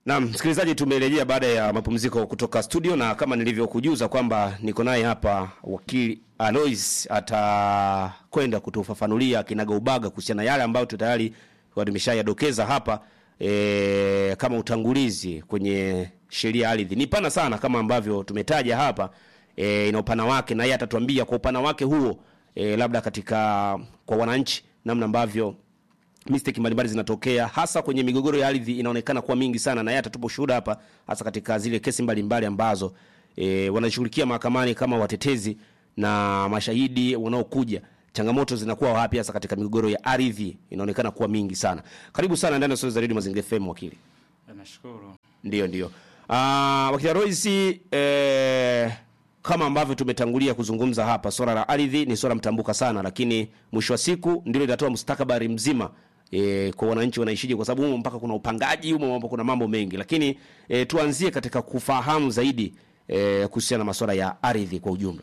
Naam, msikilizaji, tumerejea baada ya mapumziko kutoka studio, na kama nilivyokujuza kwamba niko naye hapa wakili Alois atakwenda kutufafanulia kinagaubaga kuhusiana na yale ambayo tu tayari tumeshayadokeza hapa e, kama utangulizi kwenye sheria ya ardhi. Ni pana sana kama ambavyo tumetaja hapa e, ina upana wake, na yeye atatuambia kwa upana wake huo e, labda katika kwa wananchi namna ambavyo mistake mbalimbali zinatokea hasa kwenye migogoro ya ardhi inaonekana kuwa mingi sana, na yeye atatupa ushuhuda hapa, hasa katika zile kesi mbalimbali ambazo e, wanashughulikia mahakamani kama watetezi na mashahidi wanaokuja. Changamoto zinakuwa wapi hasa katika migogoro ya ardhi? Inaonekana kuwa mingi sana. Karibu sana ndani ya Sauti za Radio Mazingira FM, wakili. Nashukuru. Ndio, ndio. Ah, wakili Royce, eh, kama ambavyo tumetangulia kuzungumza hapa, swala la ardhi ni swala mtambuka sana, lakini mwisho wa siku ndilo linatoa mustakabali mzima e, kwa wananchi wanaishije, kwa sababu humo mpaka kuna upangaji humo, mambo kuna mambo mengi, lakini e, tuanzie katika kufahamu zaidi e, kuhusiana na masuala ya ardhi kwa ujumla.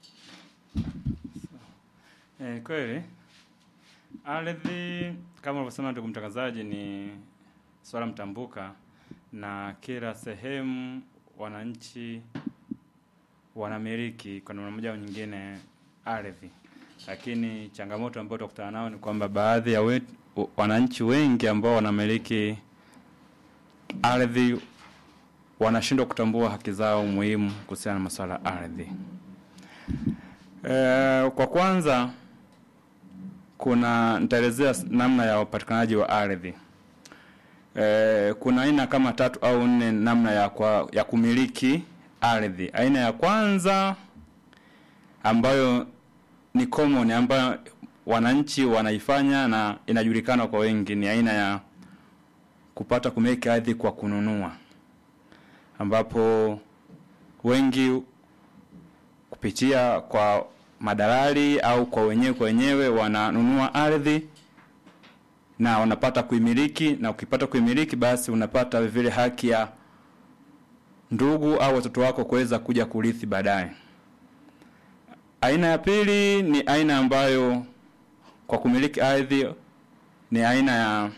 Eh, kweli ardhi kama ulivyosema ndugu mtangazaji, ni swala mtambuka na kila sehemu wananchi wanamiliki kwa namna moja au nyingine ardhi, lakini changamoto ambayo tutakutana nao ni kwamba baadhi ya wetu, wananchi wengi ambao wanamiliki ardhi wanashindwa kutambua haki zao muhimu kuhusiana na masuala ya ardhi. E, kwa kwanza kuna nitaelezea namna ya upatikanaji wa ardhi. E, kuna aina kama tatu au nne namna ya, kwa, ya kumiliki ardhi. Aina ya kwanza ambayo ni common ambayo wananchi wanaifanya na inajulikana kwa wengi ni aina ya kupata kumiliki ardhi kwa kununua, ambapo wengi kupitia kwa madalali au kwa wenyewe kwa wenyewe wananunua ardhi na wanapata kuimiliki, na ukipata kuimiliki, basi unapata vile haki ya ndugu au watoto wako kuweza kuja kurithi baadaye. Aina ya pili ni aina ambayo kwa kumiliki ardhi ni aina ya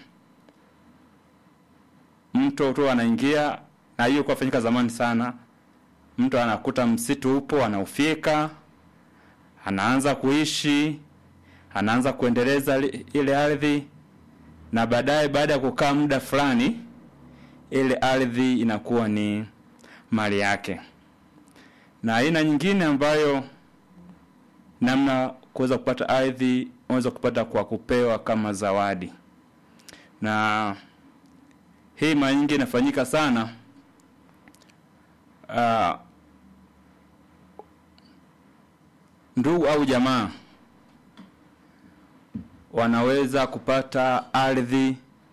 mtu tu anaingia, na hiyo kwa fanyika zamani sana. Mtu anakuta msitu upo, anaufyeka, anaanza kuishi, anaanza kuendeleza ile ardhi, na baadaye, baada ya kukaa muda fulani, ile ardhi inakuwa ni mali yake. Na aina nyingine ambayo namna kuweza kupata ardhi unaweza kupata kwa kupewa kama zawadi, na hii mara nyingi inafanyika sana uh, ndugu au jamaa wanaweza kupata ardhi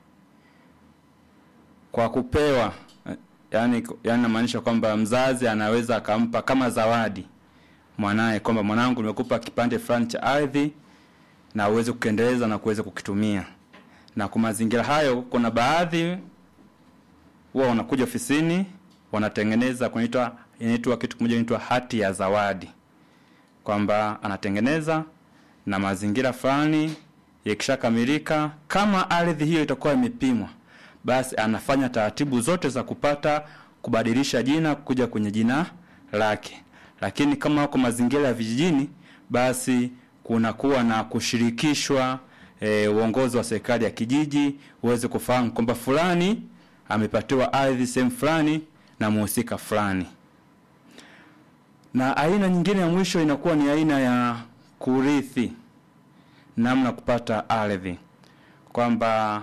kwa kupewa yani, yani namaanisha kwamba mzazi anaweza akampa kama zawadi mwanaye kwamba mwanangu, nimekupa kipande fulani cha ardhi na uweze kukiendeleza na kuweza kukitumia. Na kwa mazingira hayo, kuna baadhi huwa wanakuja ofisini wanatengeneza kunaitwa inaitwa kitu kimoja inaitwa hati ya zawadi, kwamba anatengeneza na mazingira fulani yakishakamilika, kama ardhi hiyo itakuwa imepimwa basi anafanya taratibu zote za kupata kubadilisha jina kuja kwenye jina lake. Lakini kama wako mazingira ya vijijini, basi kunakuwa na kushirikishwa e, uongozi wa serikali ya kijiji uweze kufahamu kwamba fulani amepatiwa ardhi sehemu fulani na muhusika fulani. Na aina nyingine ya mwisho inakuwa ni aina ya kurithi, namna kupata ardhi kwamba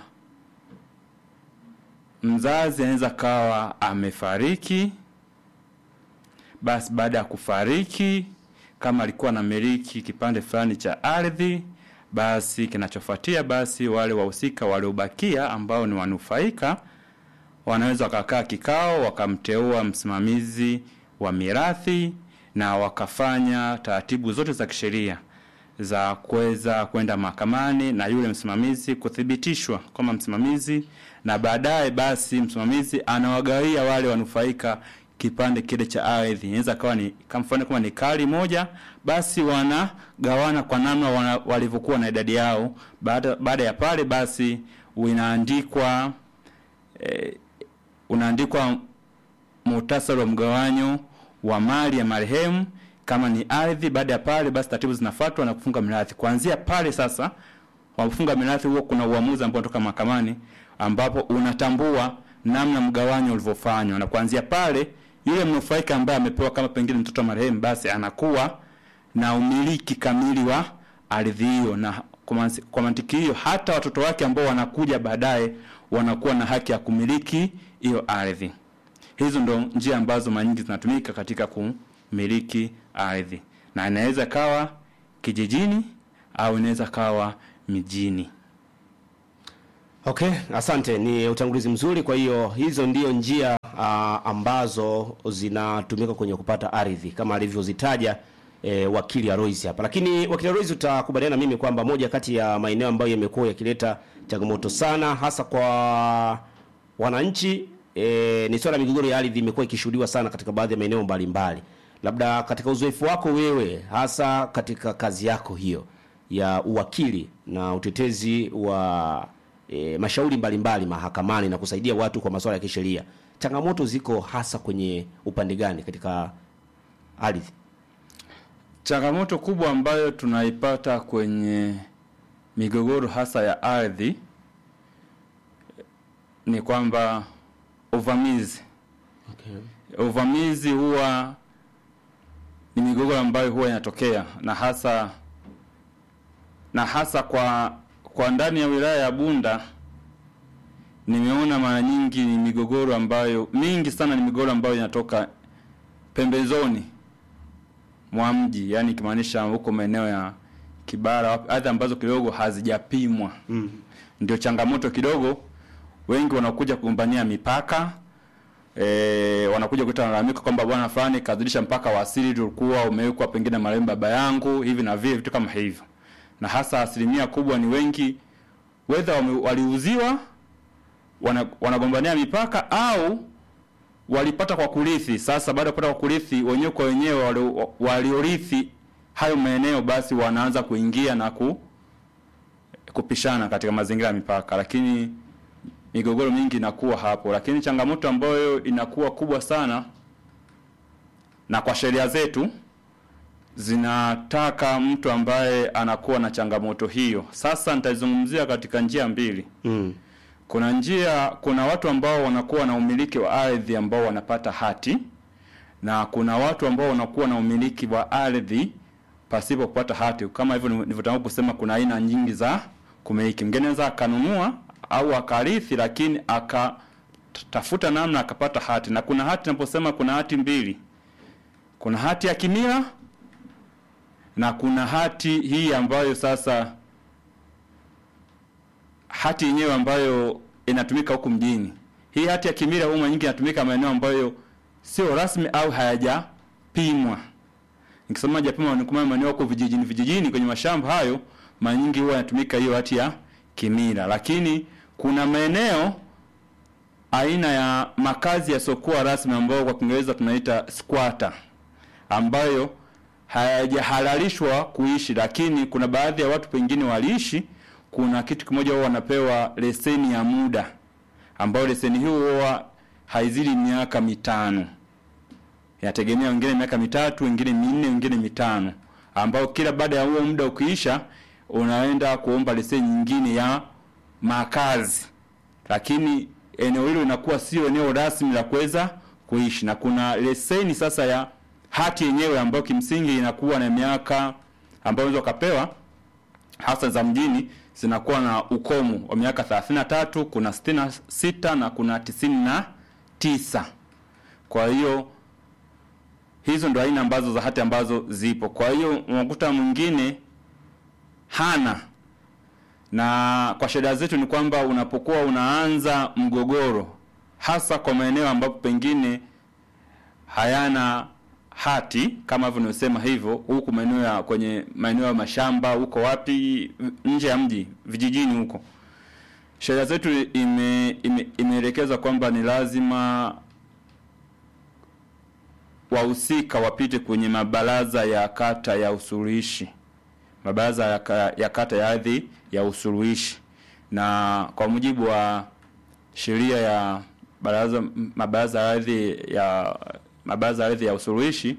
mzazi anaweza kawa amefariki, basi baada ya kufariki, kama alikuwa na miliki kipande fulani cha ardhi, basi kinachofuatia, basi wale wahusika waliobakia ambao ni wanufaika wanaweza wakakaa kikao, wakamteua msimamizi wa mirathi na wakafanya taratibu zote za kisheria za kuweza kwenda mahakamani na yule msimamizi kuthibitishwa kama msimamizi, na baadaye basi msimamizi anawagawia wale wanufaika kipande kile cha ardhi. Inaweza kawa ni kama mfano kama ni kali moja, basi wanagawana kwa namna wana, walivyokuwa na idadi yao. Baada baada ya pale basi inaandikwa e, unaandikwa muhtasari wa mgawanyo wa mali ya marehemu kama ni ardhi. Baada ya pale, basi taratibu zinafuatwa na kufunga mirathi. Kuanzia pale sasa, wafunga mirathi huo, kuna uamuzi ambao unatoka mahakamani ambapo unatambua namna mgawanyo ulivyofanywa, na kuanzia pale yule mnufaika ambaye amepewa kama pengine mtoto wa marehemu, basi anakuwa na umiliki kamili wa ardhi hiyo, na kwa mansi- kwa mantiki hiyo hata watoto wake ambao wanakuja baadaye wanakuwa na haki ya kumiliki hiyo ardhi. Hizo ndo njia ambazo mara nyingi zinatumika katika kumiliki ardhi, na inaweza kawa kijijini au inaweza kawa mijini. Okay, asante. Ni utangulizi mzuri. Kwa hiyo hizo ndio njia ah, ambazo zinatumika kwenye kupata ardhi kama alivyozitaja eh, wakili Alois hapa. Lakini wakili Alois, utakubaliana na mimi kwamba moja kati ya maeneo ambayo yamekuwa yakileta changamoto sana hasa kwa wananchi eh, ni swala la migogoro ya ardhi imekuwa ikishuhudiwa sana katika baadhi ya maeneo mbalimbali. Labda katika uzoefu wako wewe, hasa katika kazi yako hiyo ya uwakili na utetezi wa e, mashauri mbalimbali mahakamani na kusaidia watu kwa masuala ya kisheria, changamoto ziko hasa kwenye upande gani katika ardhi? Changamoto kubwa ambayo tunaipata kwenye migogoro hasa ya ardhi ni kwamba uvamizi. Okay. Uvamizi huwa ni migogoro ambayo huwa inatokea na hasa na hasa kwa kwa ndani ya wilaya ya Bunda nimeona mara nyingi ni migogoro ambayo mingi sana ni migogoro ambayo inatoka pembezoni mwa mji, yani ikimaanisha huko maeneo ya Kibara, ardhi ambazo kidogo hazijapimwa. Mm. Ndio changamoto kidogo, wengi wanakuja kugombania mipaka e, wanakuja kuleta malalamiko kwamba bwana fulani kazidisha mpaka wa asili ulikuwa umewekwa pengine marehemu baba yangu hivi na vile, vitu kama hivyo, na hasa asilimia kubwa ni wengi wedha wame- waliuziwa wana, wanagombania mipaka au walipata kwa kurithi. Sasa baada ya kupata kwa kurithi, wenyewe kwa wenyewe wali- waliorithi hayo maeneo, basi wanaanza kuingia na ku, kupishana katika mazingira ya mipaka, lakini migogoro mingi inakuwa hapo. Lakini changamoto ambayo inakuwa kubwa sana, na kwa sheria zetu zinataka mtu ambaye anakuwa na changamoto hiyo. Sasa nitaizungumzia katika njia mbili. Mm. Kuna njia, kuna watu ambao wanakuwa na umiliki wa ardhi ambao wanapata hati na kuna watu ambao wanakuwa na umiliki wa ardhi pasipo kupata hati. Kama hivyo nilivyotangulia kusema, kuna aina nyingi za kumiliki. Mgeni anaweza akanunua au akarithi, lakini akatafuta namna akapata hati. Na kuna hati, naposema kuna hati mbili, kuna hati ya kimila na kuna hati hii ambayo sasa hati yenyewe ambayo inatumika huku mjini. Hii hati ya kimila huwa mara nyingi inatumika maeneo ambayo sio rasmi au hayajapimwa. Nikisema hajapimwa ni kama maeneo huko vijijini vijijini kwenye mashamba hayo, mara nyingi huwa inatumika hiyo hati ya kimila. Lakini kuna maeneo aina ya makazi yasiokuwa rasmi ambayo kwa Kiingereza tunaita squatter ambayo hayajahalalishwa kuishi, lakini kuna baadhi ya watu pengine waliishi. Kuna kitu kimoja wao wanapewa leseni ya muda, ambayo leseni hiyo huwa haizidi miaka mitano, yategemea, wengine miaka mitatu, wengine minne, wengine mitano, ambao kila baada ya huo muda ukiisha, unaenda kuomba leseni nyingine ya makazi, lakini eneo hilo linakuwa sio eneo rasmi la kuweza kuishi, na kuna leseni sasa ya hati yenyewe ambayo kimsingi inakuwa na miaka ambayo unaweza ukapewa hasa za mjini zinakuwa na ukomo wa miaka 33, kuna 66 na kuna 99. Kwa hiyo hizo ndo aina ambazo za hati ambazo zipo. Kwa hiyo unakuta mwingine hana, na kwa sheria zetu ni kwamba unapokuwa unaanza mgogoro, hasa kwa maeneo ambapo pengine hayana hati kama hivyo nimesema hivyo, huku maeneo ya kwenye maeneo ya mashamba huko wapi, nje ya mji, vijijini huko, sheria zetu ime, ime, imeelekeza kwamba ni lazima wahusika wapite kwenye mabaraza ya kata ya usuluhishi, mabaraza ya, ka- ya kata ya ardhi ya usuluhishi, na kwa mujibu wa sheria ya baraza mabaraza ya ardhi ya mabaraza ya ardhi ya usuluhishi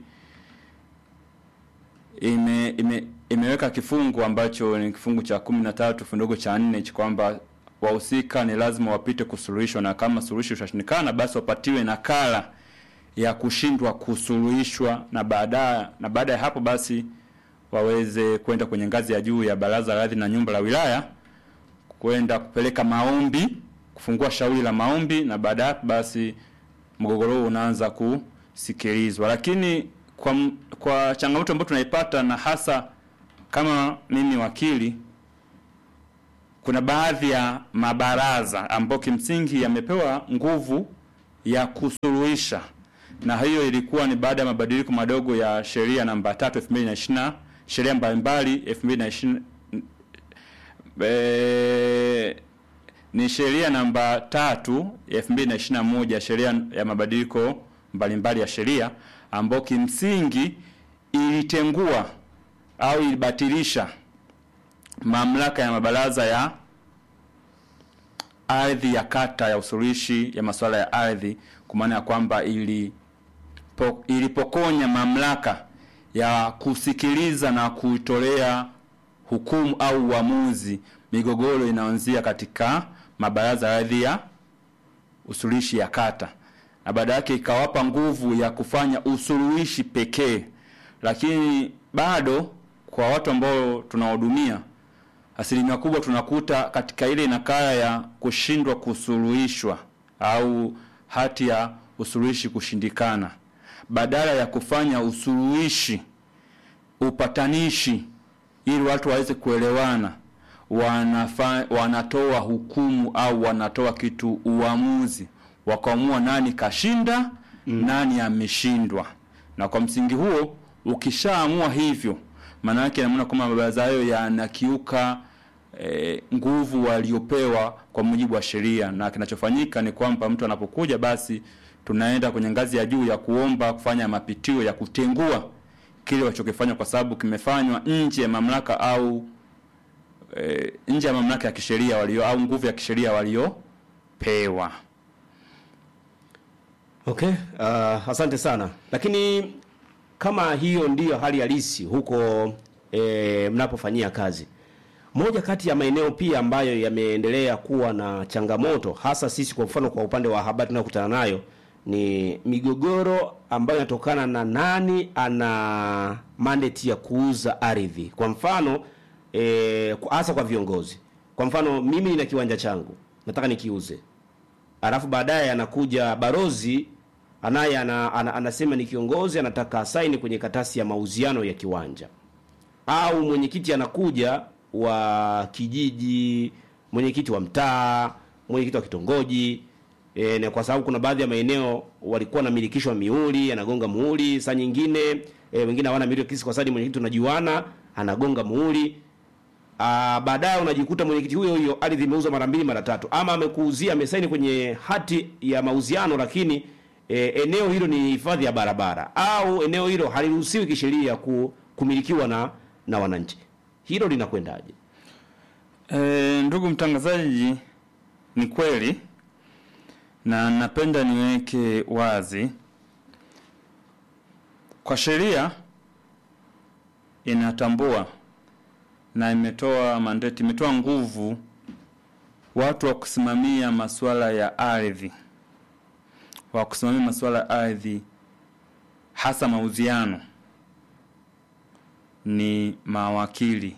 ime, ime, imeweka kifungu ambacho ni kifungu cha kumi na tatu fundogo cha nne cha kwamba wahusika ni lazima wapite kusuluhishwa, na kama suluhisho itashindikana, basi wapatiwe nakala ya kushindwa kusuluhishwa, na baada na baada ya hapo basi waweze kwenda kwenye ngazi ya juu ya baraza la ardhi na nyumba la wilaya kwenda kupeleka maombi, kufungua shauri la maombi, na baada ya hapo basi mgogoro huo unaanza kusikilizwa. Lakini kwa, m- kwa changamoto ambayo tunaipata na hasa kama mimi wakili, kuna baadhi ya mabaraza ambayo kimsingi yamepewa nguvu ya kusuluhisha, na hiyo ilikuwa ni baada ya mabadiliko madogo ya sheria namba tatu elfu mbili na ishirini na sheria mbalimbali elfu mbili na ishirini eh, ni sheria namba tatu ya elfu mbili na ishirini na moja sheria ya mabadiliko mbalimbali ya sheria ambayo kimsingi ilitengua au ilibatilisha mamlaka ya mabaraza ya ardhi ya kata ya usuluhishi ya masuala ya ardhi, kwa maana ya kwamba ili po, ilipokonya mamlaka ya kusikiliza na kuitolea hukumu au uamuzi migogoro inaanzia katika mabaraza ya ardhi ya usuluhishi ya kata, na baada yake ikawapa nguvu ya kufanya usuluhishi pekee, lakini bado kwa watu ambao tunawahudumia asilimia kubwa tunakuta katika ile nakala ya kushindwa kusuluhishwa au hati ya usuluhishi kushindikana, badala ya kufanya usuluhishi upatanishi ili watu waweze kuelewana, wanafa, wanatoa hukumu au wanatoa kitu uamuzi, wakaamua nani kashinda mm. nani ameshindwa. Na kwa msingi huo ukishaamua hivyo, maana yake naona kwamba mabaraza hayo yanakiuka e, nguvu waliopewa kwa mujibu wa sheria, na kinachofanyika ni kwamba mtu anapokuja basi tunaenda kwenye ngazi ya juu ya kuomba kufanya mapitio ya kutengua kile walichokifanya kwa sababu kimefanywa nje ya mamlaka au e, nje ya mamlaka ya kisheria walio au nguvu ya kisheria waliopewa. Okay, uh, asante sana. Lakini kama hiyo ndiyo hali halisi huko e, mnapofanyia kazi, moja kati ya maeneo pia ambayo yameendelea kuwa na changamoto, hasa sisi kwa mfano kwa upande wa habari tunayokutana nayo ni migogoro ambayo inatokana na nani ana mandate ya kuuza ardhi. Kwa mfano eh, kwa- hasa kwa viongozi. Kwa mfano mimi nina kiwanja changu nataka nikiuze, alafu baadaye anakuja barozi anaye ana, ana, anasema ni kiongozi anataka asaini kwenye katasi ya mauziano ya kiwanja, au mwenyekiti anakuja wa kijiji, mwenyekiti wa mtaa, mwenyekiti wa kitongoji e, na kwa sababu kuna baadhi ya maeneo walikuwa wanamilikishwa miuli, anagonga muhuri. Saa nyingine e, wengine hawana miliki kisi, kwa sababu ni mwenyekiti unajuana, anagonga muhuri. Ah, baadaye unajikuta mwenyekiti huyo huyo ardhi imeuzwa mara mbili mara tatu, ama amekuuzia amesaini kwenye hati ya mauziano, lakini e, eneo hilo ni hifadhi ya barabara au eneo hilo haliruhusiwi kisheria ku, kumilikiwa na na wananchi. Hilo linakwendaje? E, ndugu mtangazaji, ni kweli na napenda niweke wazi kwa sheria inatambua na imetoa mandate, imetoa nguvu watu wa kusimamia masuala ya ardhi, wa kusimamia masuala ya ardhi, hasa mauziano, ni mawakili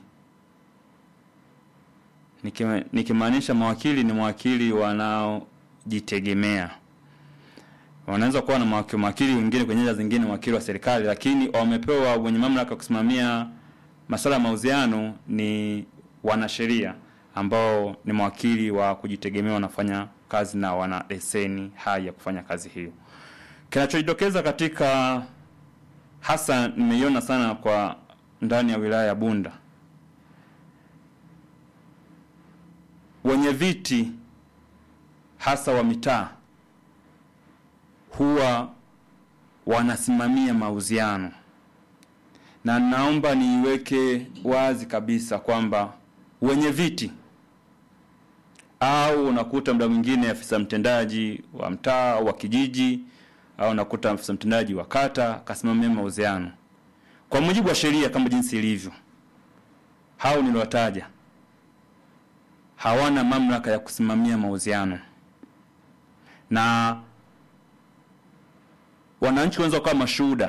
Nikima- nikimaanisha mawakili ni mawakili wanaojitegemea. Wanaweza kuwa na mawakili, mawakili wengine kwenye nyanja zingine mawakili wa serikali, lakini wamepewa wenye mamlaka ya kusimamia masuala ya mauziano ni wanasheria ambao ni mawakili wa kujitegemea, wanafanya kazi na wana leseni hai ya kufanya kazi hiyo. Kinachojitokeza katika hasa nimeiona sana kwa ndani ya wilaya ya Bunda wenye viti hasa wa mitaa huwa wanasimamia mauziano, na naomba niiweke wazi kabisa kwamba wenye viti au unakuta muda mwingine afisa mtendaji wa mtaa au wa kijiji au unakuta afisa mtendaji wa kata kasimamia mauziano kwa mujibu wa sheria kama jinsi ilivyo hao niliwataja hawana mamlaka ya kusimamia mauziano na wananchi wanaweza kuwa mashuhuda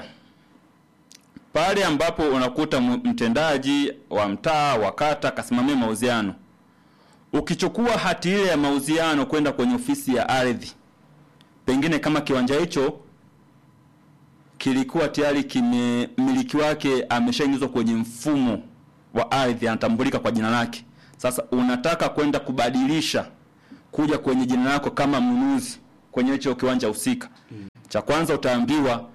pale ambapo unakuta m- mtendaji wa mtaa wa kata kasimamia mauziano ukichukua hati ile ya mauziano kwenda kwenye ofisi ya ardhi pengine kama kiwanja hicho kilikuwa tayari kime mmiliki wake ameshaingizwa kwenye mfumo wa ardhi anatambulika kwa jina lake sasa unataka kwenda kubadilisha kuja kwenye jina lako kama mnunuzi kwenye hicho kiwanja husika cha kwanza utaambiwa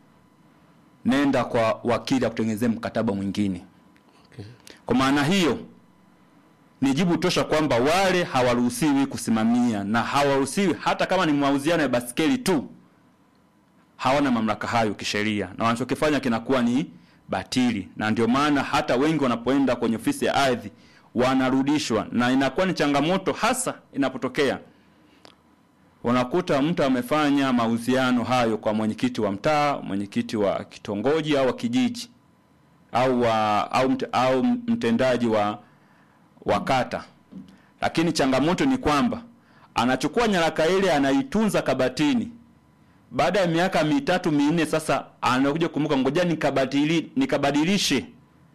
nenda kwa wakili akutengenezee mkataba mwingine Okay. kwa maana hiyo ni jibu tosha kwamba wale hawaruhusiwi kusimamia na hawaruhusiwi hata kama ni mauziano ya baskeli tu hawana mamlaka hayo kisheria na wanachokifanya kinakuwa ni batili na ndio maana hata wengi wanapoenda kwenye ofisi ya ardhi wanarudishwa na inakuwa ni changamoto hasa inapotokea unakuta mtu amefanya mauziano hayo kwa mwenyekiti wa mtaa mwenyekiti wa kitongoji au wa kijiji au wa, au, mt, au mtendaji wa wa kata lakini changamoto ni kwamba anachukua nyaraka ile anaitunza kabatini baada ya miaka mitatu minne sasa anakuja kumbuka ngoja nikabadili nikabadilishe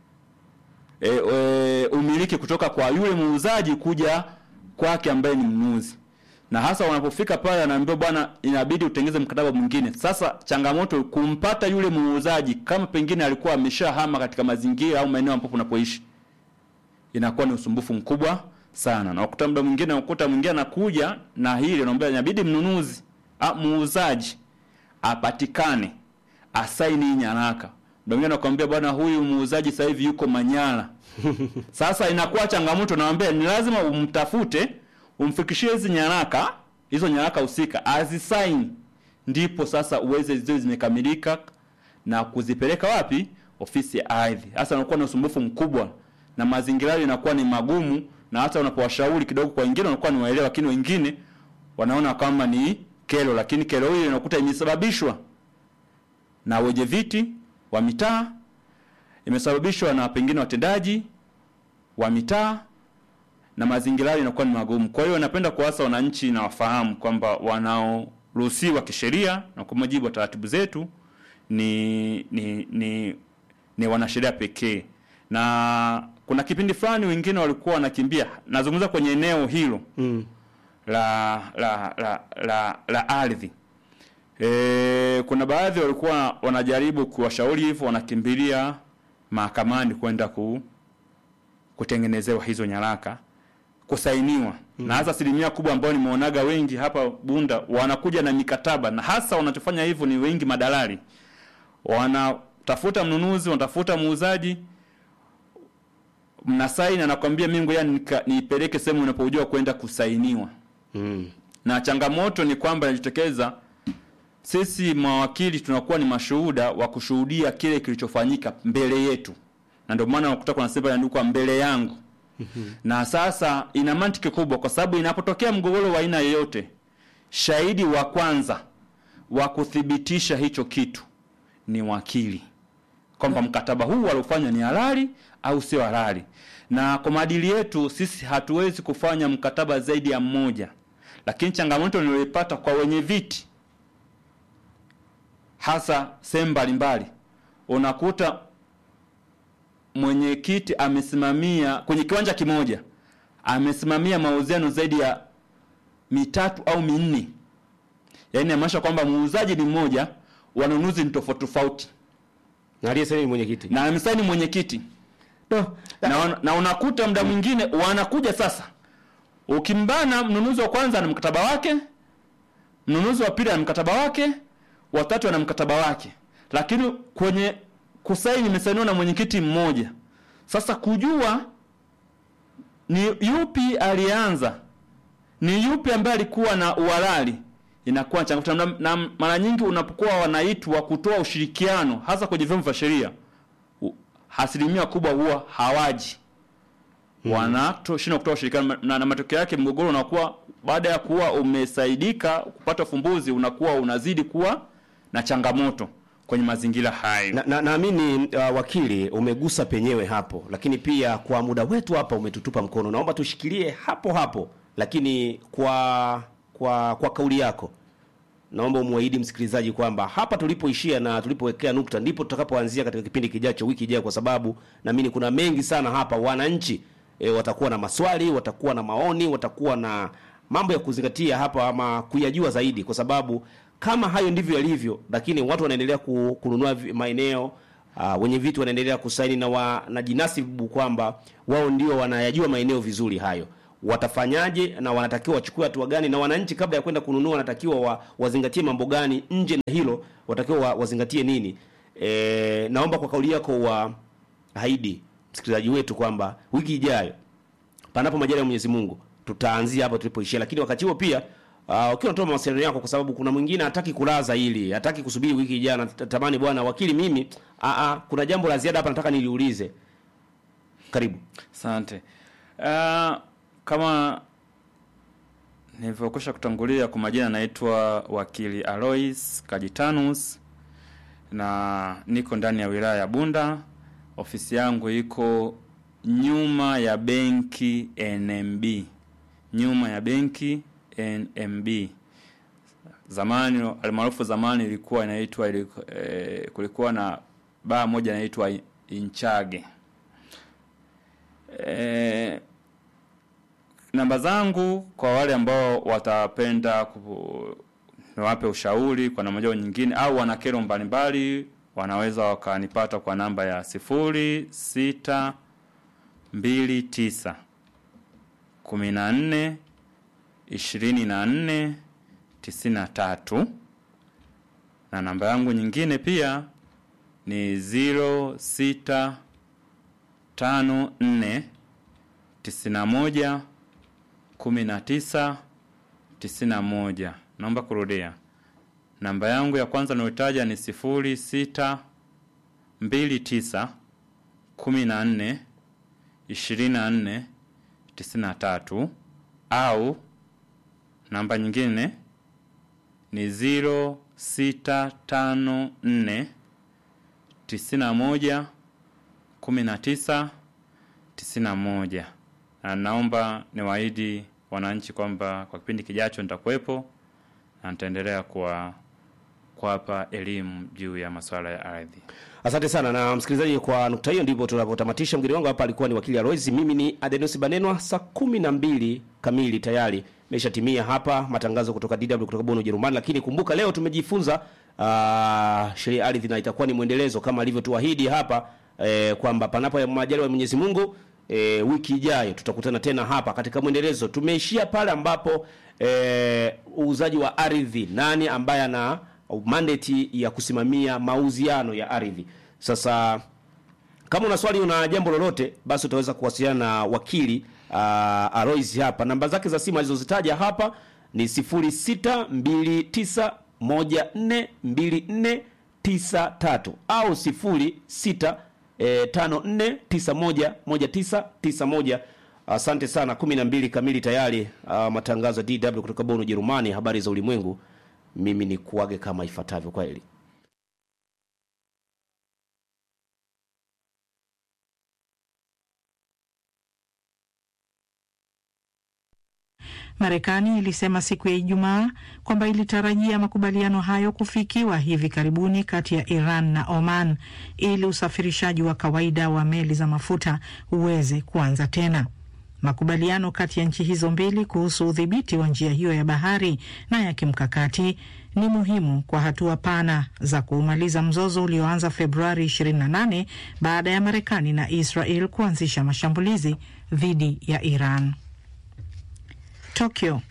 e, e, umiliki kutoka kwa yule muuzaji kuja kwake ambaye ni mnunuzi na hasa wanapofika pale anaambiwa bwana inabidi utengeze mkataba mwingine sasa changamoto kumpata yule muuzaji kama pengine alikuwa ameshahama katika mazingira au maeneo ambapo unapoishi inakuwa ni usumbufu mkubwa sana na ukuta muda mwingine ukuta mwingine anakuja na hili anaambia inabidi mnunuzi a, muuzaji apatikane asaini hii nyaraka muda mwingine anakuambia bwana huyu muuzaji sasa hivi yuko Manyara sasa inakuwa changamoto naambia ni lazima umtafute umfikishie hizi nyaraka hizo nyaraka husika azisaini ndipo sasa uweze ziwe zimekamilika na kuzipeleka wapi ofisi ya ardhi hasa unakuwa na usumbufu mkubwa na mazingira yao inakuwa ni magumu na hata unapowashauri kidogo kwa wengine wanakuwa ni waelewa lakini wengine wanaona kama ni kero lakini kero hiyo inakuta imesababishwa na wenye viti wa mitaa imesababishwa na pengine watendaji wa mitaa na mazingira yao inakuwa ni magumu. Kwa hiyo napenda kuwasa wananchi na wafahamu kwamba wanaoruhusiwa kisheria na kwa mujibu wa taratibu zetu ni ni ni, ni wanasheria pekee. Na kuna kipindi fulani wengine walikuwa wanakimbia, nazungumza kwenye eneo hilo Mm. la la la la, la ardhi. E, kuna baadhi walikuwa wanajaribu kuwashauri hivyo, wanakimbilia mahakamani kwenda ku, kutengenezewa hizo nyaraka kusainiwa mm. na hasa asilimia kubwa ambao nimeonaga wengi hapa Bunda wanakuja na mikataba, na hasa wanachofanya hivyo ni wengi madalali, wanatafuta mnunuzi, wanatafuta muuzaji, mnasaini, anakwambia mimi ngoja nika- niipeleke sehemu unapojua kwenda kusainiwa Mm. na changamoto ni kwamba inajitokeza sisi mawakili tunakuwa ni mashuhuda wa kushuhudia kile kilichofanyika mbele yetu, na ndio maana unakuta kuna sehemu inaandikwa mbele yangu. na sasa ina mantiki kubwa, kwa sababu inapotokea mgogoro wa aina yoyote, shahidi wa kwanza wa kuthibitisha hicho kitu ni wakili, kwamba mkataba huu waliofanya ni halali au sio halali. Na kwa maadili yetu sisi hatuwezi kufanya mkataba zaidi ya mmoja, lakini changamoto niliyoipata kwa wenye viti hasa sehemu mbalimbali, unakuta mwenyekiti amesimamia kwenye kiwanja kimoja amesimamia mauziano zaidi ya mitatu au minne, yaani inamaanisha kwamba muuzaji ni mmoja, wanunuzi ni tofauti tofauti, Na aliyesaini ni mwenyekiti. na amesaini mwenyekiti No. na, wana- na unakuta muda mwingine wanakuja sasa, ukimbana mnunuzi wa kwanza ana mkataba wake, mnunuzi wa pili ana mkataba wake, watatu ana mkataba wake, lakini kwenye kusaini imesainiwa na mwenyekiti mmoja. Sasa kujua ni yupi alianza, ni yupi ambaye alikuwa na uhalali inakuwa changamoto, na, na mara nyingi unapokuwa wanaitwa kutoa ushirikiano, hasa kwenye vyombo vya sheria, u- asilimia kubwa huwa hawaji wanashindwa kutoa ushirikiano na, na matokeo yake mgogoro unakuwa baada ya kuwa umesaidika kupata ufumbuzi unakuwa unazidi kuwa na changamoto kwenye mazingira hayo. Na- na- naamini uh, wakili umegusa penyewe hapo, lakini pia kwa muda wetu hapa umetutupa mkono. Naomba tushikilie hapo hapo, lakini kwa kwa kwa kauli yako naomba umwahidi msikilizaji kwamba hapa tulipoishia na tulipowekea nukta ndipo tutakapoanzia katika kipindi kijacho, wiki ijayo, kwa sababu naamini kuna mengi sana hapa. Wananchi e, watakuwa na maswali, watakuwa na maoni, watakuwa na mambo ya kuzingatia hapa ama kuyajua zaidi, kwa sababu kama hayo ndivyo yalivyo, lakini watu wanaendelea ku- kununua vi- maeneo uh, wenye vitu wanaendelea kusaini na wanajinasibu kwamba wao ndio wanayajua maeneo vizuri hayo watafanyaje na wanatakiwa wachukue hatua gani, na wananchi kabla ya kwenda kununua wanatakiwa wa, wazingatie mambo gani? Nje na hilo watakiwa wa, wazingatie nini? E, naomba kwa kauli yako wa haidi msikilizaji wetu kwamba wiki ijayo panapo majaliwa ya Mwenyezi Mungu tutaanzia hapo tulipoishia, lakini wakati huo pia uh, ukiwa unatoa mawasiliano yako, kwa sababu kuna mwingine hataki kulaza hili, hataki kusubiri wiki ijayo, natamani bwana wakili, mimi a a kuna jambo la ziada hapa nataka niliulize. Karibu. Asante. Uh, kama nilivyokwisha kutangulia, kwa majina naitwa wakili Alois Kajitanus na niko ndani ya wilaya ya Bunda. Ofisi yangu iko nyuma ya benki NMB, nyuma ya benki NMB. Zamani almaarufu zamani ilikuwa inaitwa iliku- eh, kulikuwa na baa moja inaitwa Inchage. Eh, namba zangu kwa wale ambao watapenda ku- niwape ushauri kwa namna moja au nyingine, au wana kero mbalimbali, wanaweza wakanipata kwa namba ya sifuri sita mbili tisa kumi na nne ishirini na nne tisini na tatu na namba yangu nyingine pia ni ziro sita tano nne tisini na moja kumi na tisa tisini na moja. Naomba kurudia namba yangu ya kwanza nayotaja ni sifuri sita mbili tisa kumi na nne ishirini na nne tisini na tatu au namba nyingine ni ziro sita tano nne tisini na moja kumi na tisa tisini na moja na naomba niwaahidi wananchi kwamba kwa kipindi kijacho nitakuwepo na nitaendelea kuwa kuwapa elimu juu ya masuala ya ardhi. Asante sana na msikilizaji, kwa nukta hiyo ndipo tunapotamatisha. Mgeni wangu hapa alikuwa ni wakili Alois, mimi ni Adenos Banenwa. Saa kumi na mbili kamili tayari imeshatimia hapa matangazo kutoka DW kutoka Bonn, Ujerumani. Lakini kumbuka leo tumejifunza uh, sheria ya ardhi na itakuwa ni mwendelezo kama alivyotuahidi hapa eh, kwamba panapo ya majaliwa ya Mwenyezi Mungu e, wiki ijayo tutakutana tena hapa katika mwendelezo. Tumeishia pale ambapo e, uuzaji wa ardhi, nani ambaye ana mandate ya kusimamia mauziano ya ardhi. Sasa kama una swali, una jambo lolote, basi utaweza kuwasiliana na wakili uh, Alois hapa. Namba zake za simu alizozitaja hapa ni 0629142493 au 06 eh, 54911991. Asante sana. 12 kamili tayari. Uh, matangazo ya DW kutoka Bonn, Ujerumani. Habari za ulimwengu. Mimi ni kuage kama ifuatavyo. Kwa heri. Marekani ilisema siku ya Ijumaa kwamba ilitarajia makubaliano hayo kufikiwa hivi karibuni kati ya Iran na Oman ili usafirishaji wa kawaida wa meli za mafuta uweze kuanza tena. Makubaliano kati ya nchi hizo mbili kuhusu udhibiti wa njia hiyo ya bahari na ya kimkakati ni muhimu kwa hatua pana za kuumaliza mzozo ulioanza Februari 28 baada ya Marekani na Israel kuanzisha mashambulizi dhidi ya Iran. Tokyo.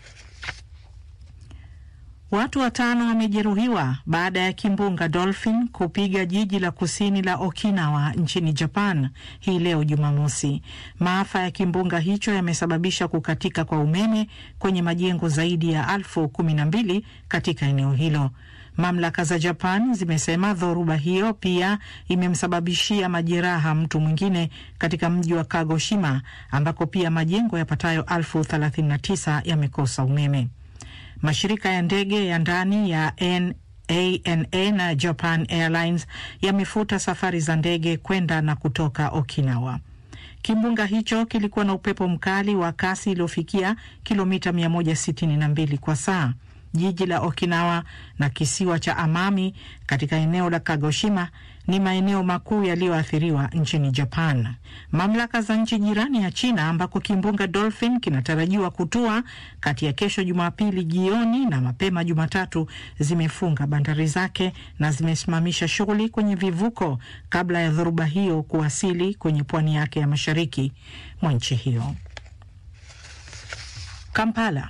Watu watano wamejeruhiwa baada ya kimbunga Dolphin kupiga jiji la kusini la Okinawa nchini Japan hii leo Jumamosi. Maafa ya kimbunga hicho yamesababisha kukatika kwa umeme kwenye majengo zaidi ya elfu kumi na mbili katika eneo hilo. Mamlaka za Japan zimesema dhoruba hiyo pia imemsababishia majeraha mtu mwingine katika mji wa Kagoshima ambako pia majengo yapatayo elfu 39 yamekosa umeme. Mashirika ya ndege ya ndani ya ANA na Japan Airlines yamefuta safari za ndege kwenda na kutoka Okinawa. Kimbunga hicho kilikuwa na upepo mkali wa kasi iliyofikia kilomita 162 kwa saa. Jiji la Okinawa na kisiwa cha Amami katika eneo la Kagoshima ni maeneo makuu yaliyoathiriwa nchini Japan. Mamlaka za nchi jirani ya China ambako kimbunga Dolphin kinatarajiwa kutua kati ya kesho Jumapili jioni na mapema Jumatatu zimefunga bandari zake na zimesimamisha shughuli kwenye vivuko kabla ya dhoruba hiyo kuwasili kwenye pwani yake ya mashariki mwa nchi hiyo. Kampala.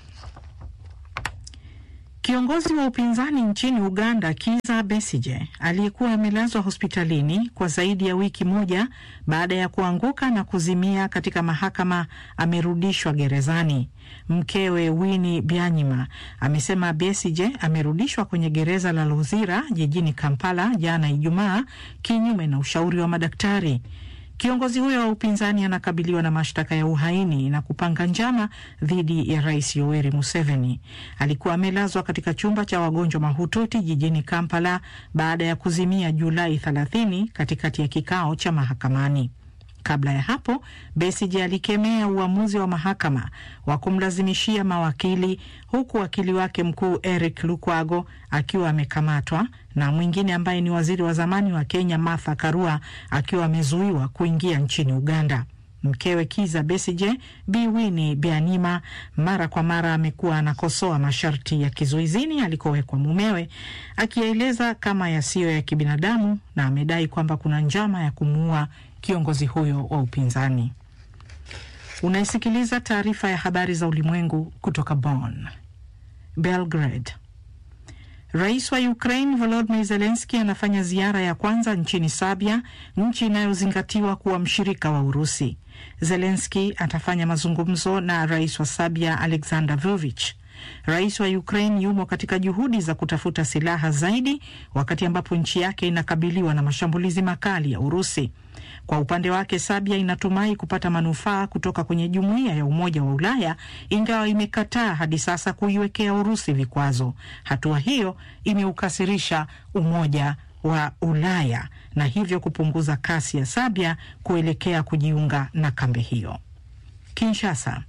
Kiongozi wa upinzani nchini Uganda Kiza Besije aliyekuwa amelazwa hospitalini kwa zaidi ya wiki moja baada ya kuanguka na kuzimia katika mahakama amerudishwa gerezani. Mkewe Winnie Byanyima amesema Besije amerudishwa kwenye gereza la Luzira jijini Kampala jana Ijumaa kinyume na ushauri wa madaktari. Kiongozi huyo wa upinzani anakabiliwa na mashtaka ya uhaini na kupanga njama dhidi ya rais Yoweri Museveni. Alikuwa amelazwa katika chumba cha wagonjwa mahututi jijini Kampala baada ya kuzimia Julai 30 katikati ya kikao cha mahakamani. Kabla ya hapo, Besigye alikemea uamuzi wa mahakama wa kumlazimishia mawakili, huku wakili wake mkuu Eric Lukwago akiwa amekamatwa na mwingine ambaye ni waziri wa zamani wa Kenya Martha Karua akiwa amezuiwa kuingia nchini Uganda. Mkewe Kiza Besigye, Bi Winnie Byanyima, mara kwa mara amekuwa anakosoa masharti ya kizuizini alikowekwa mumewe, akiyaeleza kama yasiyo ya kibinadamu, na amedai kwamba kuna njama ya kumuua kiongozi huyo wa upinzani. Unaisikiliza taarifa ya habari za ulimwengu kutoka Bonn. Belgrade. Rais wa Ukraine Volodymyr Zelensky anafanya ziara ya kwanza nchini Serbia, nchi inayozingatiwa kuwa mshirika wa Urusi. Zelensky atafanya mazungumzo na rais wa Serbia Alexander Vucic. Rais wa Ukraine yumo katika juhudi za kutafuta silaha zaidi, wakati ambapo nchi yake inakabiliwa na mashambulizi makali ya Urusi. Kwa upande wake, Serbia inatumai kupata manufaa kutoka kwenye jumuiya ya Umoja wa Ulaya, ingawa imekataa hadi sasa kuiwekea Urusi vikwazo. Hatua hiyo imeukasirisha Umoja wa Ulaya na hivyo kupunguza kasi ya Serbia kuelekea kujiunga na kambi hiyo. Kinshasa.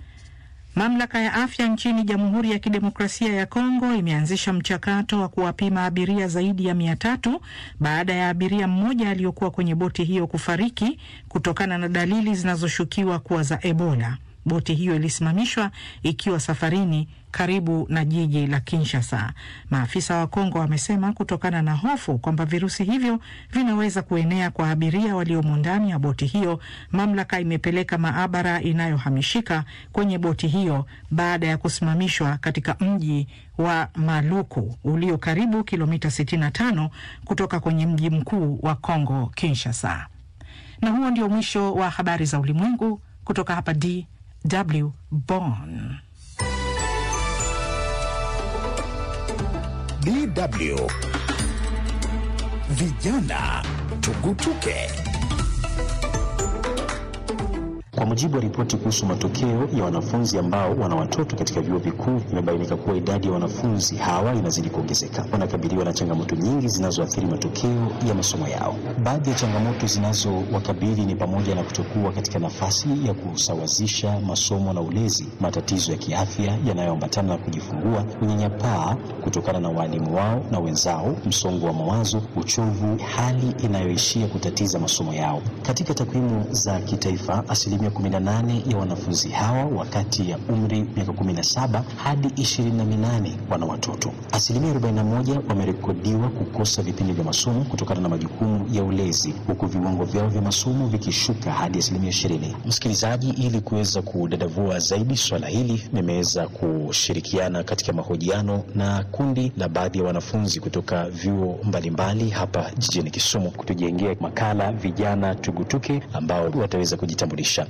Mamlaka ya afya nchini Jamhuri ya Kidemokrasia ya Kongo imeanzisha mchakato wa kuwapima abiria zaidi ya mia tatu baada ya abiria mmoja aliyokuwa kwenye boti hiyo kufariki kutokana na dalili zinazoshukiwa kuwa za Ebola. Boti hiyo ilisimamishwa ikiwa safarini karibu na jiji la Kinshasa. Maafisa wa Kongo wamesema kutokana na hofu kwamba virusi hivyo vinaweza kuenea kwa abiria waliomo ndani ya boti hiyo, mamlaka imepeleka maabara inayohamishika kwenye boti hiyo baada ya kusimamishwa katika mji wa Maluku ulio karibu kilomita 65 kutoka kwenye mji mkuu wa Kongo, Kinshasa. Na huo ndio mwisho wa habari za ulimwengu kutoka hapa DW Bonn. DW Vijana Tugutuke. Kwa mujibu wa ripoti kuhusu matokeo ya wanafunzi ambao wana watoto katika vyuo vikuu, imebainika kuwa idadi ya wanafunzi hawa inazidi kuongezeka. Wanakabiliwa na changamoto nyingi zinazoathiri matokeo ya masomo yao. Baadhi ya changamoto zinazowakabili ni pamoja na kutokuwa katika nafasi ya kusawazisha masomo na ulezi, matatizo ya kiafya yanayoambatana na kujifungua, unyanyapaa kutokana na waalimu wao na wenzao, msongo wa mawazo, uchovu, hali inayoishia kutatiza masomo yao. Katika takwimu za kitaifa, asilimia 18 ya wanafunzi hawa wakati ya umri miaka 17 hadi 28 wana watoto. Asilimia 41 wamerekodiwa kukosa vipindi vya masomo kutokana na majukumu ya ulezi, huku viwango vyao vya masomo vikishuka hadi asilimia 20. Msikilizaji, ili kuweza kudadavua zaidi swala hili, nimeweza kushirikiana katika mahojiano na kundi la baadhi ya wanafunzi kutoka vyuo mbalimbali hapa jijini Kisumu kutujengea makala vijana tugutuke ambao wataweza kujitambulisha.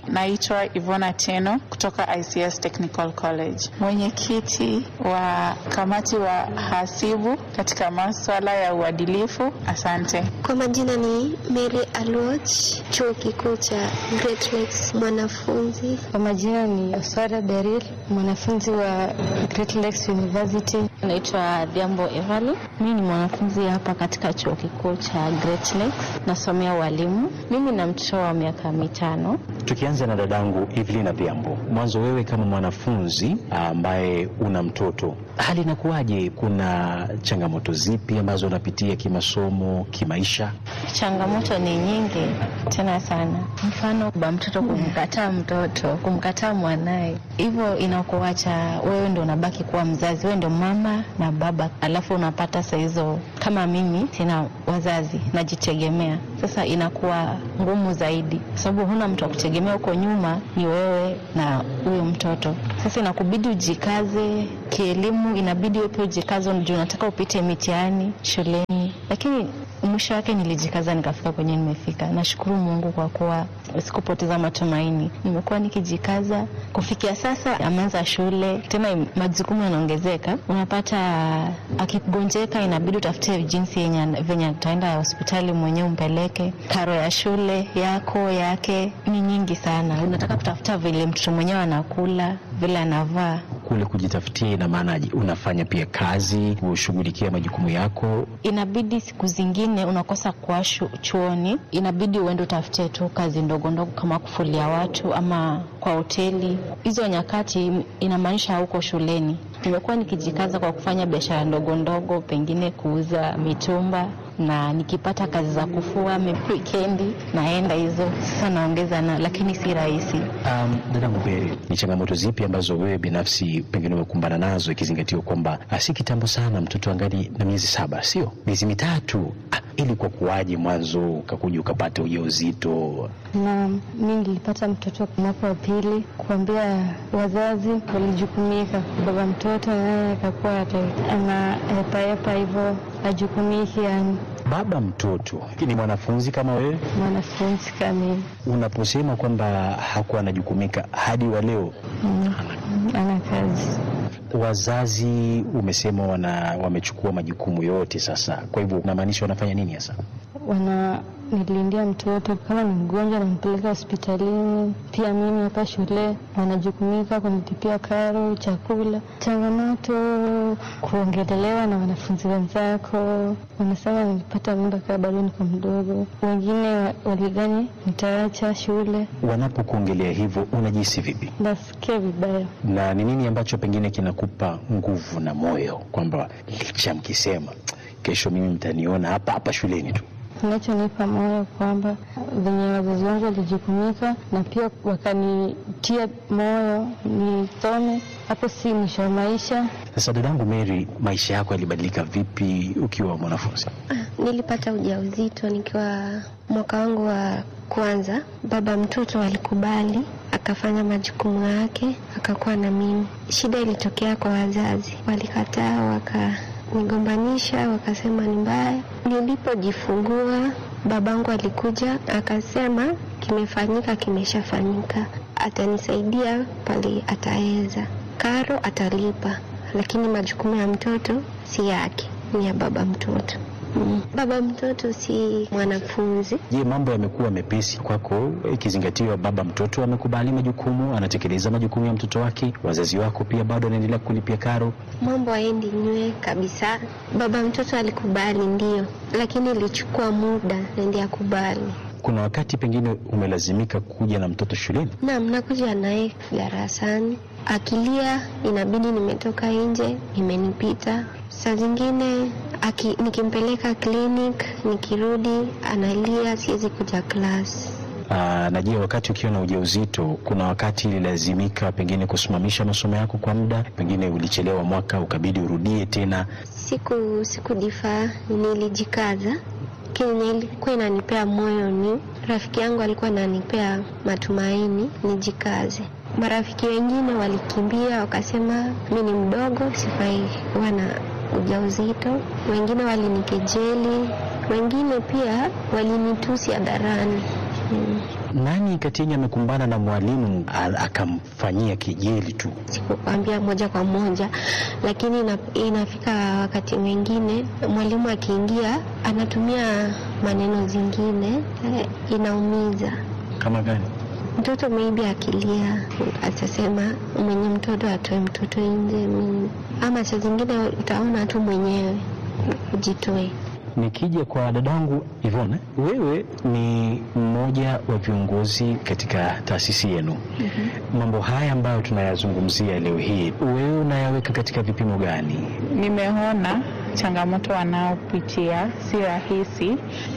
Naitwa Ivona Teno kutoka ICS Technical College, mwenyekiti wa kamati wa hasibu katika maswala ya uadilifu. Asante. Kwa majina ni Mary Alwach, chuo kikuu cha Great Lakes, mwanafunzi. Kwa majina ni Oswara Beril, mwanafunzi wa Great Lakes University. Naitwa Dhiambo Evali, mimi ni mwanafunzi hapa katika chuo kikuu cha Great Lakes, nasomea ualimu. Mimi na mtoto wa miaka mitano. Tukianza na dadangu Evelina Dhiambo, mwanzo wewe kama mwanafunzi ambaye una mtoto, hali inakuwaje? Kuna changamoto zipi ambazo unapitia kimasomo, kimaisha? Changamoto ni nyingi tena sana, mfano ba mtoto kumkataa mtoto, kumkataa mwanaye, hivyo inakuacha wewe ndo unabaki kuwa mzazi, wewe ndo mama na baba, alafu unapata saa hizo kama mimi sina wazazi, najitegemea. Sasa inakuwa ngumu zaidi, kwa sababu huna mtu wa kutegemea. Huko nyuma ni wewe na huyo mtoto. Sasa inakubidi ujikaze kielimu, inabidi wewe pia ujikaze, juu unataka upite mitihani shuleni, lakini mwisho wake nilijikaza nikafika kwenye nimefika. Nashukuru Mungu kwa kuwa sikupoteza matumaini, nimekuwa nikijikaza kufikia sasa. Ameanza shule tena, majukumu yanaongezeka, unapata akigonjeka, inabidi utafute jinsi yenye venye ataenda hospitali mwenyewe umpeleke. Karo ya shule yako yake ni nyingi sana, unataka kutafuta vile mtoto mwenyewe anakula, vile anavaa Kule kujitafutia, ina maanaje? Unafanya pia kazi, kushughulikia majukumu yako? inabidi siku zingine unakosa kuwa shu- chuoni, inabidi uende utafute tu kazi ndogo ndogo kama kufulia watu ama kwa hoteli. Hizo nyakati inamaanisha hauko shuleni. Nimekuwa nikijikaza kwa kufanya biashara ndogo ndogo, pengine kuuza mitumba na nikipata kazi za kufua maybe wikendi naenda hizo, sasa naongeza na, lakini si rahisi. Um, dadangu Beri, ni changamoto zipi ambazo wewe binafsi pengine umekumbana nazo ikizingatiwa kwamba ah, si kitambo sana mtoto angali na miezi saba, sio miezi mitatu? Ah, ili kwa kuwaje mwanzo ukakuja ukapata ujauzito? Na mi nilipata mtoto mwaka wa pili, kuambia wazazi walijukumika. Baba mtoto naye akakuwa ata- ana hepahepa hivyo, ajukumiki, yani Baba mtoto ni mwanafunzi kama wewe, mwanafunzi kamili, unaposema kwamba hakuwa anajukumika hadi wa leo, Mm, ana kazi wazazi umesema wana wamechukua majukumu yote sasa, kwa hivyo unamaanisha wanafanya nini hasa? wana nilindia mtoto kama ni mgonjwa nampeleka hospitalini. Pia mimi hapa shule wanajukumika kunitipia karo, chakula. Changamoto kuongelelewa na wanafunzi wenzako, wanasema nilipata mimba kaa bado niko mdogo. Wengine wa- walidhani nitaacha shule. Wanapokuongelea hivyo unajihisi vipi? Nasikia vibaya. na ni nini ambacho pengine kinakupa nguvu na moyo kwamba licha mkisema kesho mimi mtaniona hapa hapa shuleni tu? Kinachonipa moyo kwamba venye wazazi wangu walijukumika na pia wakanitia moyo nisome, hapo si mwisho wa maisha. Sasa dadangu Mary, maisha yako yalibadilika vipi ukiwa mwanafunzi? Ah, nilipata ujauzito nikiwa mwaka wangu wa kwanza. Baba mtoto alikubali, akafanya majukumu yake, akakuwa na mimi. Shida ilitokea kwa wazazi, walikataa, wakanigombanisha, wakasema ni mbaya. Nilipojifungua babangu alikuja akasema, kimefanyika, kimeshafanyika, atanisaidia pale ataweza, karo atalipa, lakini majukumu ya mtoto si yake, ni ya baba mtoto. Mm. Baba mtoto si mwanafunzi. Je, mambo yamekuwa mepesi kwako ikizingatiwa baba mtoto amekubali majukumu, anatekeleza majukumu ya mtoto wake, wazazi wako pia bado wanaendelea kulipia karo? Mambo haendi nywe kabisa. Baba mtoto alikubali ndio, lakini ilichukua muda na ndiye akubali. Kuna wakati pengine umelazimika kuja na mtoto shuleni? Naam, nakuja naye darasani, akilia inabidi nimetoka nje, imenipita. Saa zingine aki, nikimpeleka clinic, nikirudi analia, siwezi kuja klasi. Aa, na je, wakati ukiwa na ujauzito, kuna wakati ililazimika pengine kusimamisha masomo yako kwa muda, pengine ulichelewa mwaka ukabidi urudie tena? Siku sikujifaa, nilijikaza, lakini ilikuwa inanipea moyo ni rafiki yangu alikuwa ananipea matumaini nijikaze. Marafiki wengine walikimbia wakasema mi ni mdogo, sifai kuwa na ujauzito. Wengine walinikejeli, wengine pia walinitusi hadharani. Mm. Nani kati yenu amekumbana na mwalimu a- akamfanyia kejeli tu? sikukwambia moja kwa moja, lakini ina, inafika wakati mwingine mwalimu akiingia anatumia maneno zingine eh, inaumiza Kama gani? mtoto maybe akilia atasema mwenye mtoto atoe mtoto nje mimi. ama saa zingine utaona tu mwenyewe ujitoe Nikija kwa dadangu Ivone, wewe ni mmoja wa viongozi katika taasisi yenu. Mambo haya ambayo tunayazungumzia leo hii, wewe unayaweka katika vipimo gani? Nimeona changamoto wanaopitia si rahisi,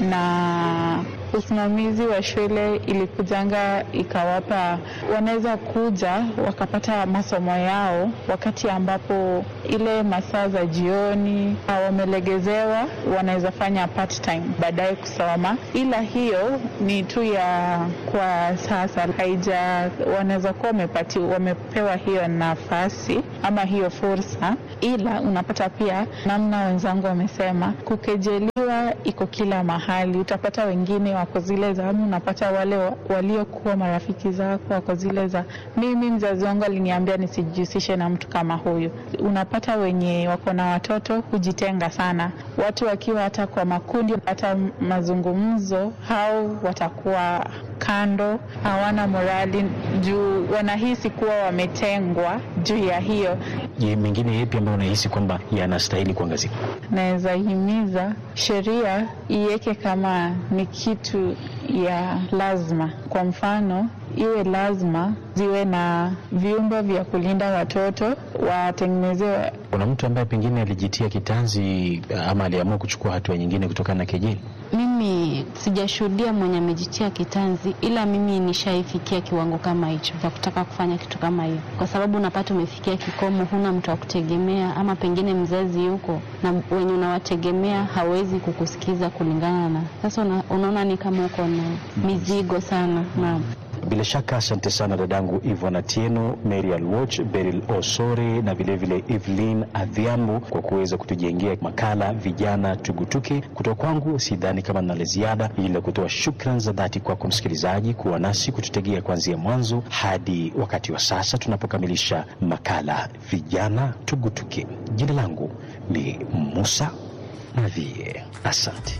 na usimamizi wa shule ilikujanga ikawapa, wanaweza kuja wakapata masomo yao wakati ambapo ile masaa za jioni ah, wamelegezewa, wanaweza fanya part time baadaye kusoma, ila hiyo ni tu ya kwa sasa, haija wanaweza kuwa wamepati wamepewa hiyo nafasi ama hiyo fursa, ila unapata pia namna wenzangu wamesema, kukejeliwa iko kila mahali. Utapata wengine wako zile za ama unapata wale wa- waliokuwa marafiki zako wako zile za mimi, mzazi wangu aliniambia nisijihusishe na mtu kama huyu. Unapata wenye wako na watoto hujitenga sana, watu wakiwa hata kwa makundi, hata mazungumzo, hao watakuwa kando, hawana morali juu wanahisi kuwa wametengwa juu ya hiyo. Je, mengine yapi ambayo unahisi kwamba yanastahili kuangazia? Naweza himiza sheria iweke kama ni kitu ya lazima. Kwa mfano, iwe lazima ziwe na vyumba vya kulinda watoto, watengenezewe Kuna mtu ambaye pengine alijitia kitanzi ama aliamua kuchukua hatua nyingine kutokana na kejeli? Mimi sijashuhudia mwenye amejitia kitanzi, ila mimi nishaifikia kiwango kama hicho cha kutaka kufanya kitu kama hiyo, kwa sababu unapata umefikia kikomo, huna mtu wa kutegemea, ama pengine mzazi yuko na wenye unawategemea hawezi kukusikiza kulingana na sasa. Una, unaona ni kama uko na mizigo sana. Naam. Bila shaka asante sana dadangu Ivona Tieno, Mary Alwoch, Beryl Osore na vilevile Evelyn Adhiambo kwa kuweza kutujengea makala vijana tugutuke. Kutoka kwangu sidhani kama nina la ziada, ila kutoa shukran za dhati kwako msikilizaji kuwa nasi kututegea kuanzia mwanzo hadi wakati wa sasa tunapokamilisha makala vijana tugutuke. Jina langu ni Musa Nadhie, asante.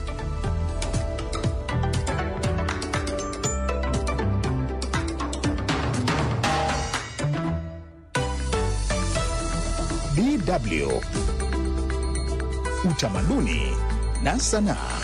DW Utamaduni na Sanaa.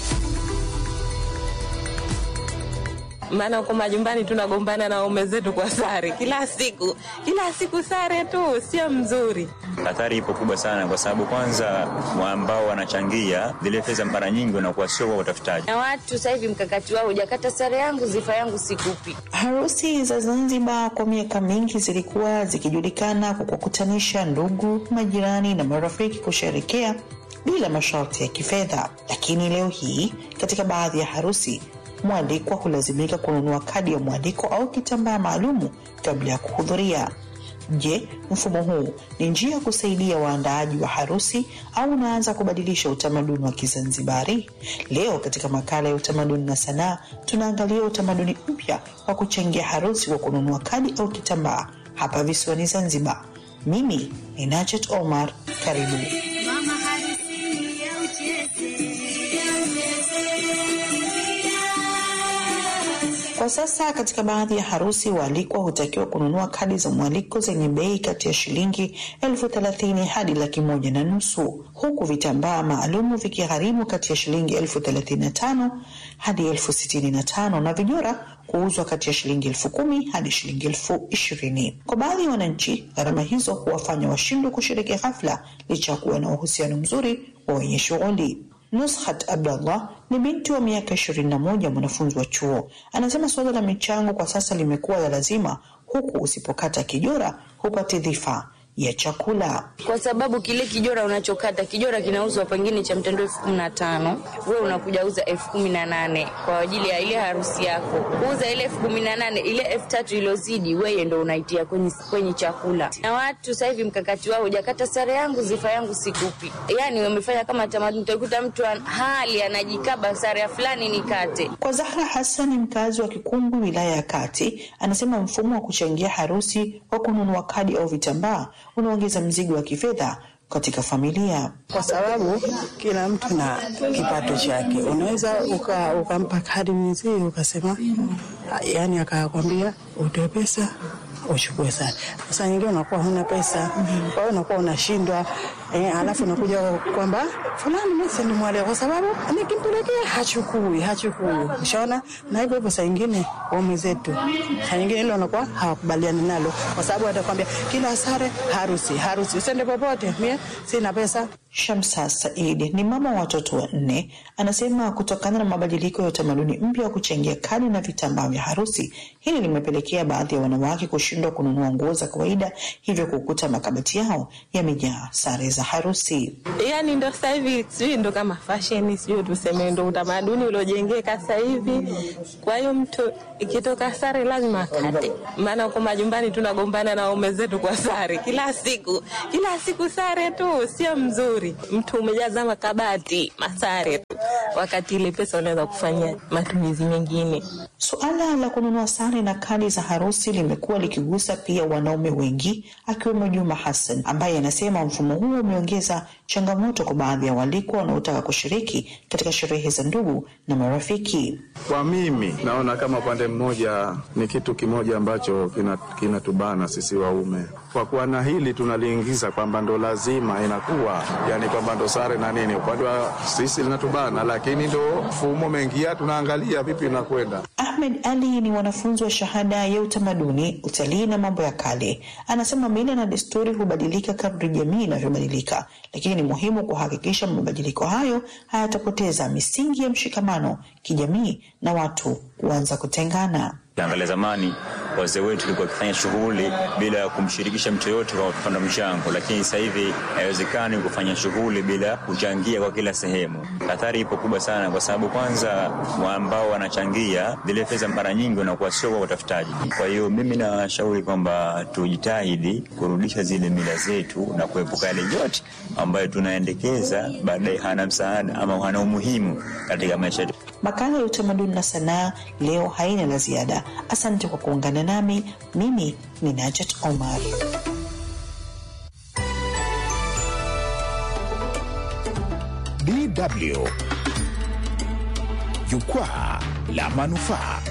maana huko majumbani tunagombana na waume zetu kwa sare kila siku, kila siku sare tu, sio mzuri. Hatari ipo kubwa sana, kwa sababu kwanza wa ambao wanachangia zile fedha mara nyingi wanakuwa sio wa utafutaji. na watu sasa hivi mkakati wao hujakata sare yangu zifa yangu sikupi. Harusi za Zanzibar kwa miaka mingi zilikuwa zikijulikana kwa kuwakutanisha ndugu, majirani na marafiki kusherekea bila masharti ya kifedha, lakini leo hii katika baadhi ya harusi mwalikwa hulazimika kununua kadi ya mwaliko au kitambaa maalumu kabla ya kuhudhuria. Je, mfumo huu ni njia ya kusaidia waandaaji wa harusi au unaanza kubadilisha utamaduni wa Kizanzibari? Leo katika makala ya utamaduni na sanaa tunaangalia utamaduni mpya wa kuchangia harusi kwa kununua kadi au kitambaa hapa visiwani Zanzibar. Mimi ni Najet Omar, karibu. Kwa sasa katika baadhi ya harusi waalikwa hutakiwa kununua kadi za mwaliko zenye bei kati ya shilingi elfu thelathini hadi laki moja na nusu huku vitambaa maalumu vikigharimu kati ya shilingi elfu thelathini na tano hadi elfu sitini na tano na vijora kuuzwa kati ya shilingi elfu kumi hadi shilingi elfu ishirini. Kwa baadhi ya wananchi, gharama hizo huwafanya washindwe kushiriki hafla licha ya kuwa na uhusiano mzuri wa wenye shughuli. Nushat Abdallah ni binti wa miaka ishirini na moja, mwanafunzi wa chuo. Anasema suala la michango kwa sasa limekuwa la lazima, huku usipokata kijora hupati dhifa. ya chakula. kwa sababu kile kijora unachokata kijora kinauzwa pengine cha mtandao elfu kumi na tano we unakuja uza elfu kumi na nane kwa ajili ya ile harusi yako kuuza ile elfu kumi na nane ile elfu tatu ilozidi weye ndo unaitia kwenye, kwenye chakula na watu sasa hivi mkakati wao hujakata sare yangu zifa yangu sikupi yani wamefanya kama tamaduni utakuta mtu an- hali anajikaba sare ya fulani nikate Kwa Zahra Hassani, mkazi wa Kikungwi, wilaya ya Kati, anasema mfumo wa kuchangia harusi kwa kununua kadi au vitambaa unaongeza mzigo wa kifedha katika familia. kwa sababu kila mtu na kipato chake. Unaweza uka, ukampa kadi mwenzie ukasema, yani akakwambia utoe pesa uchukue sana. Sasa nyingine unakuwa huna pesa, kwa hiyo unakuwa unashindwa eh, alafu unakuja kwamba fulani mimi si nimwalea kwa sababu nikimpelekea hachukui hachukui, ushaona. Na hivyo hivyo saa nyingine waume zetu saa nyingine hilo wanakuwa hawakubaliani nalo, kwa sababu atakwambia kila sare harusi harusi, usende popote, mie sina pesa. Shamsa Said ni mama wa watoto wanne, anasema kutokana na mabadiliko ya utamaduni mpya wa kuchangia kadi na vitambaa vya harusi, hili limepelekea baadhi ya wanawake kushindwa kununua nguo za kawaida, hivyo kukuta makabati yao yamejaa sare za harusi. yani ndo sasa hivi sijui ndo kama fashion sijui tuseme ndo utamaduni uliojengeka sasa hivi kwa hiyo mtu ikitoka sare lazima akate maana huko majumbani tunagombana na waume zetu kwa sare kila siku kila siku sare tu sio mzuri mtu umejaza makabati masare tu wakati ile pesa unaweza kufanya matumizi mengine Suala la kununua sare na kadi za harusi limekuwa likigusa pia wanaume wengi, akiwemo Juma Hassan ambaye anasema mfumo huo umeongeza changamoto kwa baadhi ya walikwa wanaotaka kushiriki katika sherehe za ndugu na marafiki. Kwa mimi naona kama upande mmoja ni kitu kimoja ambacho kina- kinatubana sisi waume. Kwa kuwa na hili tunaliingiza kwamba ndo lazima inakuwa, yani kwamba ndo sare na nini, upande wa sisi linatubana, lakini ndo mfumo umeingia, tunaangalia vipi inakwenda. Ahmed Ali ni mwanafunzi wa shahada ya utamaduni, utalii na mambo ya kale. Anasema mila na desturi hubadilika kadri jamii inavyobadilika, lakini ni muhimu kuhakikisha mabadiliko hayo hayatapoteza misingi ya mshikamano kijamii na watu kuanza kutengana. Ukiangalia zamani wazee wetu walikuwa wakifanya shughuli bila ya kumshirikisha mtu yoyote kwa kupanda mchango, lakini sasa hivi haiwezekani kufanya shughuli bila kuchangia kwa kila sehemu. Athari ipo kubwa sana, kwa sababu kwanza wa ambao wanachangia zile fedha mara nyingi wanakuwa sio kwa utafutaji. Kwa hiyo mimi nawashauri kwamba tujitahidi kurudisha zile mila zetu na kuepuka yale yote ambayo tunaendekeza baadaye hana msaada ama hana umuhimu katika maisha yetu. Makala ya utamaduni na sanaa leo haina la ziada. Asante kwa kuungana nami. Mimi ni Najat Omar. DW Jukwaa la Manufaa.